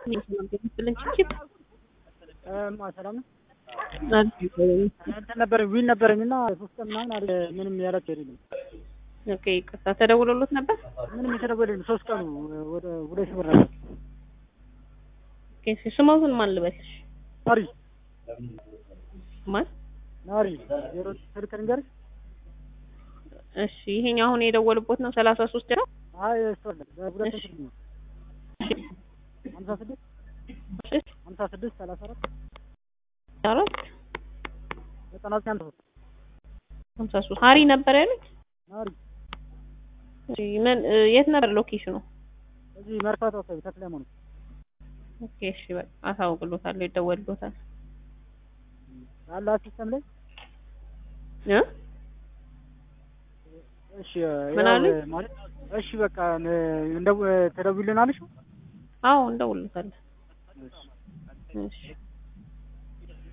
ስልን ችችት ማ ሰላም ነው። እንትን ነበረኝ ዊል ነበረኝ እና ሶስት ቀን ምናምን አለ ምንም ያላቸው የለም። ኦኬ ይቅርታ ተደውሎሎት ነበር? ምንም የተደወለልኝ ሶስት ቀኑ ወደ ሁለት ሺህ ብር ነበር። ኦኬ እሺ ስሞቱን ማን ልበልሽ? ናሪ ማን? ናሪ ዜሮ ስልክ ልንገርሽ? እሺ ይሄኛው አሁን የደወሉበት ነው ሰላሳ ሶስት ነው? አይ እሱ አይደለም በሁለት እሺ። ስልክ ነው ሀምሳ ስድስት እሺ ሀምሳ ስድስት ሰላሳ አራት አራት ዘጠና ዘጠኝ ሀምሳ ሶስት ሀምሳ ሶስት ሀሪ ነበር ያሉት? ናሪ እሺ ምን እ፣ የት ነበር ሎኬሽኑ? እዚህ መርካቶ አካባቢ ተክለ ሃይማኖት ኦኬ እሺ በቃ አሳውቅሎታለሁ ይደወልሎታል። አለ ሲስተም ላይ እ እሺ ምን ያው አሉኝ? ማለት እሺ በቃ እንደው ተደውልልናልሽ አዎ እንደውልሎታለን። እሺ